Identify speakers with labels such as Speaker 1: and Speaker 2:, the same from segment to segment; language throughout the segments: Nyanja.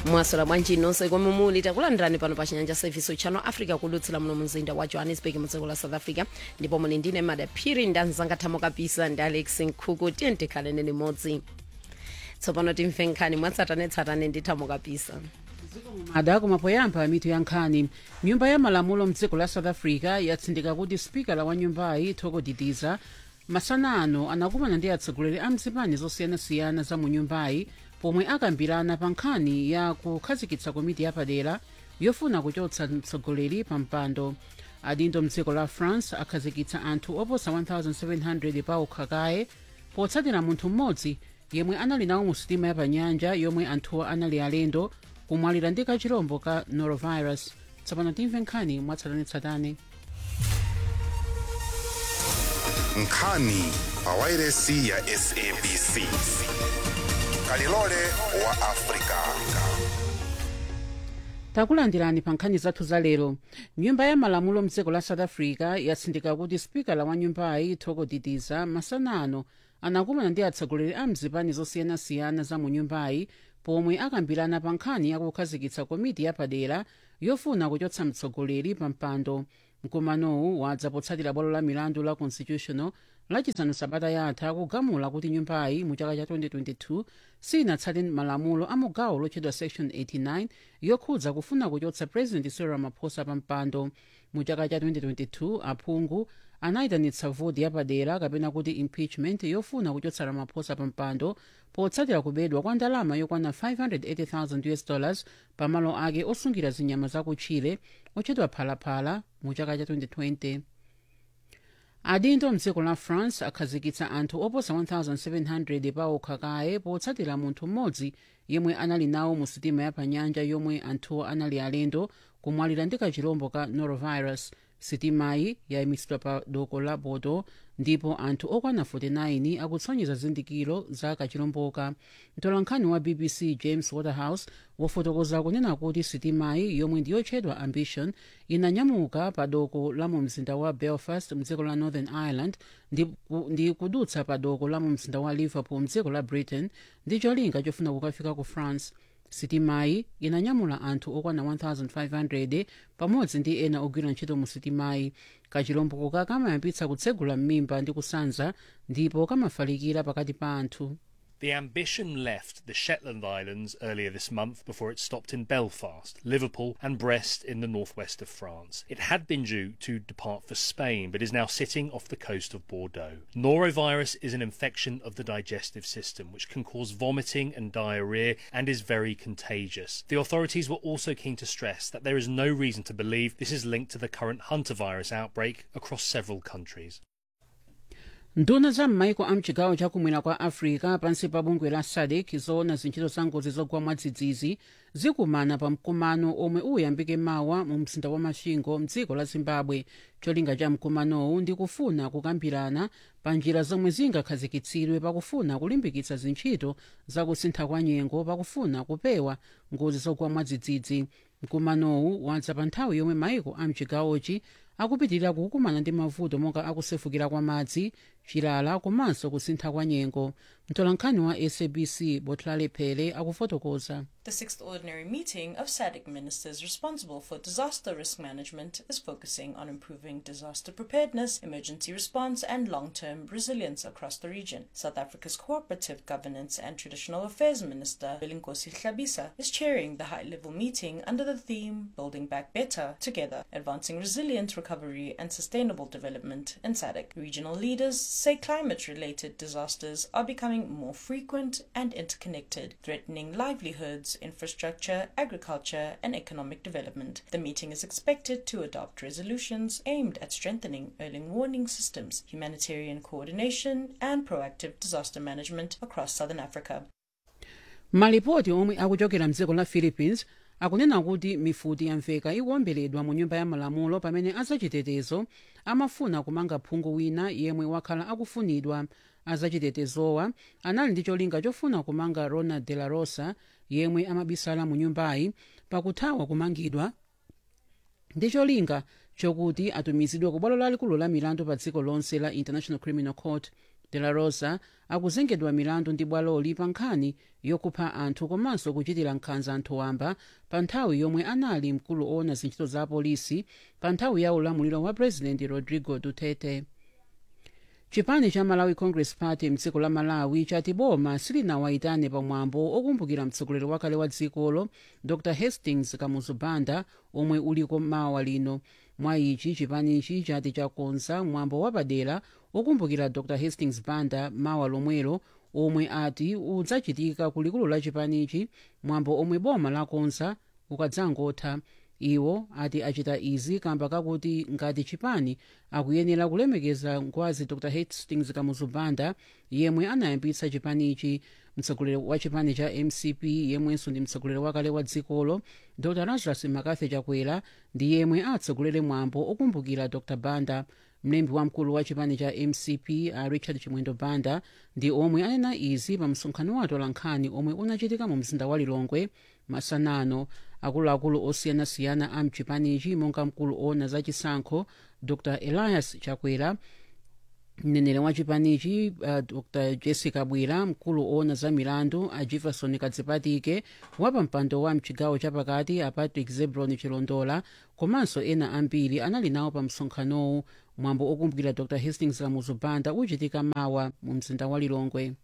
Speaker 1: mwaswera bwanji nonse komwe muli takulandirani pano pa chinyanja service channel africa kulutsira muno mzinda wa johannesburg mudziko la south africa ndipo muli ndine madaphiri ndanzanga thamo kapisa ndi alex nkhuku tiye tikhalene limodzi tsopano timve nkhani mwatsatanetsatane ndi thamo kapisa
Speaker 2: mada kumapoyamba mitu ya nkhani nyumba ya malamulo mdziko la south africa yatsindika kuti spikala wa nyumbayi thoko didiza masana ano anakumana ndi atsogoleri a mzipani zosiyanasiyana za mu nyumbayi pomwe akambirana pa nkhani ya kukhazikitsa komiti yapadera yofuna kuchotsa mtsogoleri pa mpando adindo mdziko la france akhazikitsa anthu oposa 1700 pa ukhakaye potsatira munthu mmodzi yemwe anali nawo mu sitima yapanyanja yomwe anthuwa anali alendo kumwalira ndi kachirombo ka norovirus tsopano timve nkhani mwatsatanetsatane
Speaker 3: nkhani pawairesi ya sabc kalilole wa afrika
Speaker 2: takulandirani pa nkhani zathu za lero nyumba ya malamulo mdziko la south africa yatsindika kuti spikala wa nyumbayi thoko didiza masana ano anakumana ndi atsogoleri a mzipani zosiyanasiyana za mu nyumbayi pomwe akambirana pa nkhani yakukhazikitsa komiti yapadera yofuna kuchotsa mtsogoleri pa mpando mkumanowu wadza potsatira bwalo la milandu la constitutional lachisanu sabata yatha kugamula kuti nyumbayi mu chaka cha 2022 sinatsate malamulo a mugawo lotchedwa section 89 yokhudza kufuna kuchotsa president cyril ramaphosa pa mpando mu chaka cha 2022 aphungu anayitanitsa voti yapadera kapena kuti impeachment yofuna kuchotsa ramaphosa pa mpando potsatira kubedwa kwa ndalama yokwana 580,000 us dollars pamalo ake osungira zinyama zakutchire otchedwa phalaphala mu chaka cha 2020 adindo mdziko la france akhazikitsa anthu oposa 1700 pa ukhakaye potsatira munthu mmodzi yemwe anali nawo mu sitima yapanyanja yomwe anthuwo anali alendo kumwalira ndi kachirombo ka norovirus sitimayi yayimitsidwa pa doko la bodo ndipo anthu okwana 49 akutsonyeza zindikiro za kachiromboka mtolankhani wa bbc james waterhouse wafotokoza kunena kuti sitimayi yomwe ndiyotchedwa ambition inanyamuka pa doko la mu mzinda wa belfast mdziko la northern ireland ndi, ndi kudutsa pa doko la mu mzinda wa liverpool mdziko la britain ndi cholinga chofuna kukafika ku france sitimayi inanyamula anthu okwana 1500 pamodzi ndi ena ogwira ntchito mu sitimayi kachilomboka kamayambitsa kutsegula m'mimba ndi kusanza ndipo kamafalikira pakati pa anthu
Speaker 4: The Ambition left the Shetland Islands earlier this month before it stopped in Belfast, Liverpool, and Brest in the northwest of France. It had been due to depart for Spain, but is now sitting off the coast of Bordeaux. Norovirus is an infection of the digestive system, which can cause vomiting and diarrhea and is very contagious. The authorities were also keen to stress that there is no reason to believe this is linked to the current Hunter outbreak across several countries.
Speaker 2: nduna za m'maiko a mchigawo chakumwera kwa africa pansi pa bungwe la sadc zoona zintchito za ngozi zogwa mwadzidzidzi zikumana pa mkumano omwe uyambike mawa mu mzinda wa masvingo mdziko la zimbabwe cholinga cha mkumanowu ndi kufuna kukambirana pa njira zomwe zingakhazikitsidwe pakufuna kulimbikitsa zintchito zakusintha kwa nyengo pakufuna kupewa ngozi zogwa mwadzidzidzi mkumanowu wadza pa nthawi yomwe maiko a mchigawochi akupitirira kukumana ndi mavuto monga akusefukira kwa madzi chilala komanso kusintha kwa nyengo mtolankhani wa sabc botlale phele akufotokoza
Speaker 5: The sixth ordinary meeting of SADC ministers responsible for disaster risk management is focusing on improving disaster preparedness, emergency response, and long term resilience across the region. South Africa's Cooperative Governance and Traditional Affairs Minister, Belinkosi Hlabisa, is chairing the high level meeting under the theme Building Back Better Together, Advancing Resilient Recovery and Sustainable Development in SADC. Regional leaders say climate related disasters are becoming more frequent and interconnected, threatening livelihoods infrastructure, agriculture, and economic development. The meeting is expected to adopt resolutions aimed at strengthening early warning systems, humanitarian coordination, and proactive disaster management across southern Africa.
Speaker 2: malipoti omwe akuchokera mdziko la philippines akunena kuti mifuti yamveka ikuwomberedwa mu nyumba ya malamulo pamene azachitetezo amafuna kumanga phungu wina yemwe wakhala akufunidwa azachitetezowa anali ndi cholinga chofuna kumanga ronald de la rosa yemwe amabisala mu nyumbayi pakuthawa kumangidwa ndi cholinga chokuti atumizidwe ku bwalo lalikulu la milandu pa dziko lonse la international criminal court de la rosa akuzengedwa milandu ndi bwaloli pa nkhani yokupha anthu komanso kuchitira nkhanza anthu wamba pa nthawi yomwe anali mkulu owona zintchito za apolisi pa nthawi ya ulamuliro wa president rodrigo duterte chipani cha malawi congress party mdziko la malawi chati boma silinawayitane pamwambo okumbukira mtsogoleri wakale wa dzikolo dr hastings kamuzu banda omwe uliko mawa lino mwa ichi chipanichi chati chakonza mwambo wapadera okumbukira dr hastings banda mawa lomwelo omwe ati udzachitika ku likulu la chipanichi mwambo omwe boma lakonza ukadzangotha iwo ati achita izi kamba kakuti ngati chipani akuyenera kulemekeza ngwazi dr hastings kamuzu banda yemwe anayambitsa chipanichi mtsogoleri wa chipani cha mcp yemwenso ndi mtsogoleri wakale wa dzikolo dr lazarus makathi chakwera ndi yemwe atsogolere mwambo okumbukira dr banda mlembi wamkulu wa chipani cha mcp a richard chimwendo banda ndi omwe anena izi pa msonkhano wa atolankhani omwe unachitika mu mzinda wa lilongwe masanano akuluakulu osiyanasiyana a mchipanichi monga mkulu owona zachisankho dr elias chakwera mneneri wa chipanichi uh, dr jessica bwira mkulu owona za milandu a jefferson kadzipatike wapampando wa mchigawo chapakati a patrick zebron chilondola komanso ena ambiri anali nawo pa msonkhanowu mwambo okumbukira dr hastings kamuzu banda uchitika mawa mu mzinda wa lilongwe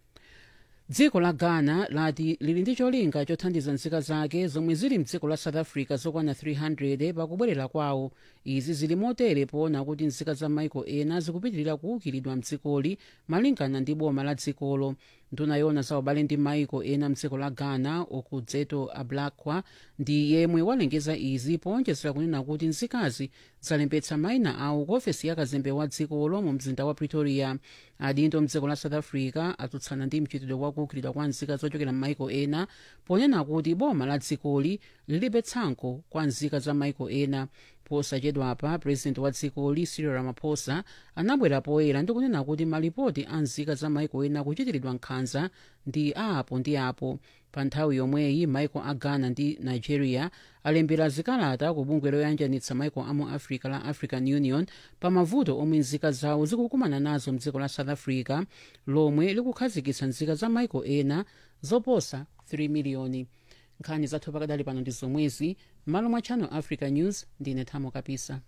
Speaker 2: dziko la ghana lati lili ndi cholinga chothandiza nzika zake zomwe zili mdziko la south africa zokwana 300 pakubwerera kwawo izi zili motere poona kuti nzika za maiko ena zikupitirira kuukiridwa mdzikoli malingana ndi boma la dzikolo nduna yona za ubale ndi maiko ena mdziko la ghana okudzeto ablakwa ndi yemwe walengeza izi powonjezera kunena kuti nzikazi zalembetsa mayina awo ku ofesi ya kazembe wa dzikolo mu mzinda wa pretoria adindo mdziko la south africa atsutsana ndi mchitidwe wa kuukiridwa kwa nzika zochokera m'maiko ena ponena kuti boma la dzikoli lilibe tsankho kwa nzika za maiko ena posachedwapa president wa dzikoli cyril ramaphosa anabwera poyera ndi kunena kuti malipoti a nzika za maiko ena kuchitiridwa nkhanza ndi apo ndi apo pa nthawi yomweyi maiko a ghana ndi nigeria alembera zikalata ku bungwe loyanjanitsa maiko amu africa la african union pa mavuto omwe nzika zawo zikukumana nazo mdziko la south africa lomwe likukhazikitsa nzika za maiko ena zoposa 3 miliyoni nkhani zathu pakadali pano ndi zomwezi m'malo mwa channel africa news ndine thamo kapisa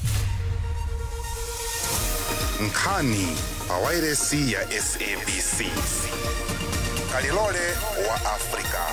Speaker 3: nkhani pa wairesi ya sabc kalilole wa afrika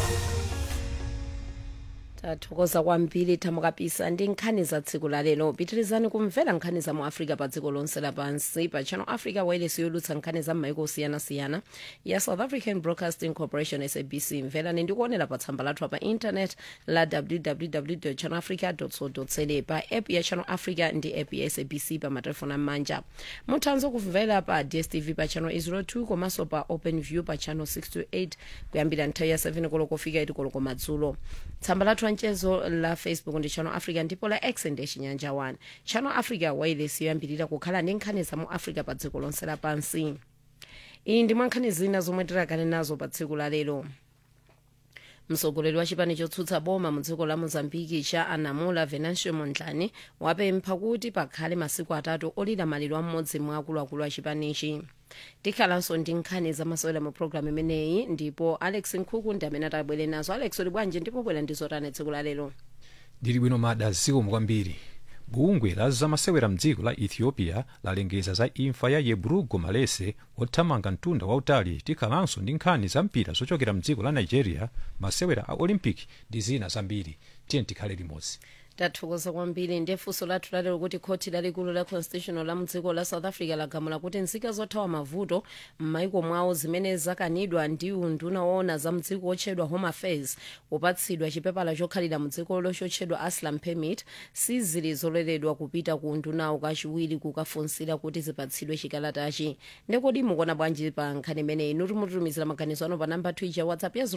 Speaker 1: tathokoza kwambiri thamo kapisa ndi nkhani za tsiku la lero pitirizani kumvera nkhani za mu africa pa dziko lonse lapansi pa channel africa wailesi yolutsa nkhani za m'maiko osiyanasiyana ya south african broadcasting corporation sabc mverani ndi kuonera pa tsamba lathu pa intanet la www channel africa co za pa app ya channel africa ndi app ya sabc pa matelefoni am'manja muthanso kumvera pa dstv pa channel 02 komanso pa open view pa channel 628 kuyambira nthawi ya 7 koloko kufika 8 koloko madzulo tsamba lathu lanchezo la facebook ndi channel africa ndipo la x ndi chinyanja 1 channel africa wailesi yoyambirira kukhala ndi nkhani za mu africa pa dziko lonse lapansi iyi ndi mwa nkhani zina zomwe tirakale nazo pa tsiku la lero mtsogoleri wa chipani chotsutsa boma mu dziko la mozambiki cha anamula venancio mondlane wapempha kuti pakhale masiku atatu olira maliro a mmodzi mwa akuluakulu a chipanichi tikhalanso ndi nkhani zamasewera mu programu imeneyi ndipo alex nkhuku ndi amene atabwere nazo alex uli bwanji ndipo bwera ndi zotani tsiku la lero
Speaker 6: ndili bwino mada zikomo kwambiri bungwe la zamasewera mdziko la ethiopia lalengeza za imfa ya yebrugo malese wothamanga mtunda wautali tikhalanso ndi nkhani za mpira zochokera mdziko la nigeria masewera a olympic ndi zina zambiri tiye tikhale limodzi
Speaker 1: tathokoza kwambiri ndi funso lathu lalero kuti khoti lalikulu la constitutional la mdziko la south africa lagamula kuti nzika zothawa mavuto m'maiko mwawo zimene zakanidwa ndi unduna woona za mdziko otchedwa home affairs kupatsidwa chipepala chokhalira mdzikolo chotchedwa asylum permit sizili zololedwa kupita ku undunawo kachiwiri kukafunsira kuti zipatsidwe chikalatachi ndekodi mukuona bwanji pa nkhani imeneyi inu timututumizira maganizo ano pa namba twitter whatsapp ya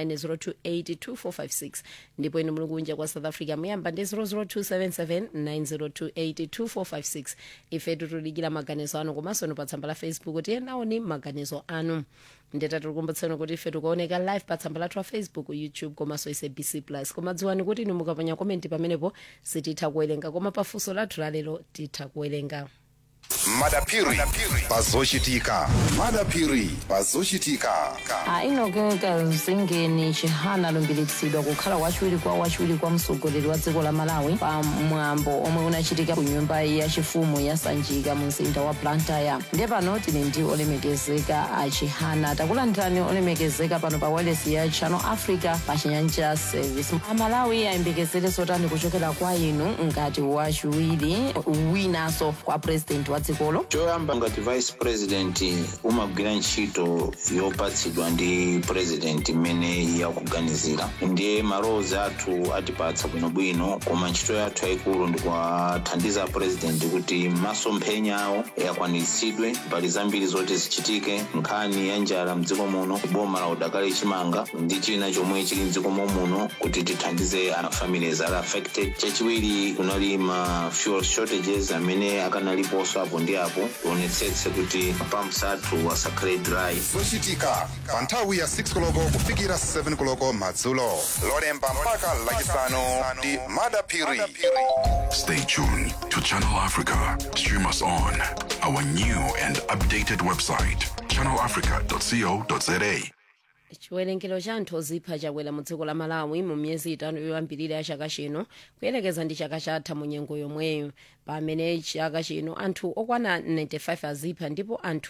Speaker 1: 079 ndipo inu muli kunja kwa south africa muyamba ndi 0027790282456 ife titulikira maganizo anu komanso inu pa tsamba la facebook tiyenaoni maganizo anu ndeta tikukumbutsani kuti ife tikuoneka live pa tsamba lathu la facebook youtube komanso sabc plus koma dziwani kuti inu mukaponya komenti pamenepo sititha kuwerenga koma pafunso lathu lalero titha kuwerenga
Speaker 3: madapiri pazochitika madapiri pazochitika
Speaker 7: ainogeka zingeni chihana alumbiritsidwa kukhala wachiwiri kwa wachiwiri kwa mtsogoleri wa dziko la malawi pa mwambo omwe unachitika ku nyumba yachifumu ya sanjika mu mzinda wa blantyre ndiye pano tili ndi olemekezeka a chihana takulandirani olemekezeka pano pa wailesi ya channel africa pa chinyanja service amalawi ayembekezere zotani kuchokera kwa inu ngati wachiwiri winanso kwa president wa dzikolo
Speaker 8: choyamba ngati vice president umagwira ntchito yopatsidwa ndi president imene yakuganizira ndiye malowozi athu atipatsa bwinobwino koma ntchito yathu yayikulu ndikuwathandiza president kuti masomphenya awo akwaniritsidwe mbali zambiri zoti zichitike nkhani ya njala mdziko muno boma la udakali chimanga ndi china chomwe chili mdziko muno kuti tithandize ana families ali affected chachiwiri kunali ma fuel shortages amene akanaliponso apo ndi apo tionetsetse kuti pumps athu asakhale dry
Speaker 3: zochitika pa nthawi ya 6 koloko kufikira 7 koloko madzulo lolemba mpaka lachisanu ndi madapiri
Speaker 9: Stay tuned to Channel Africa. Stream us on our new and updated website, channelafrica.co.za.
Speaker 1: chiwerengero cha anthu ozipha chakwera mu dziko la malawi mu miyezi itanu yoyambirira ya chaka chino kuyelekeza ndi chaka chatha mu nyengo yomweyo pamene chaka chino anthu okwana 95 azipha ndipo anthu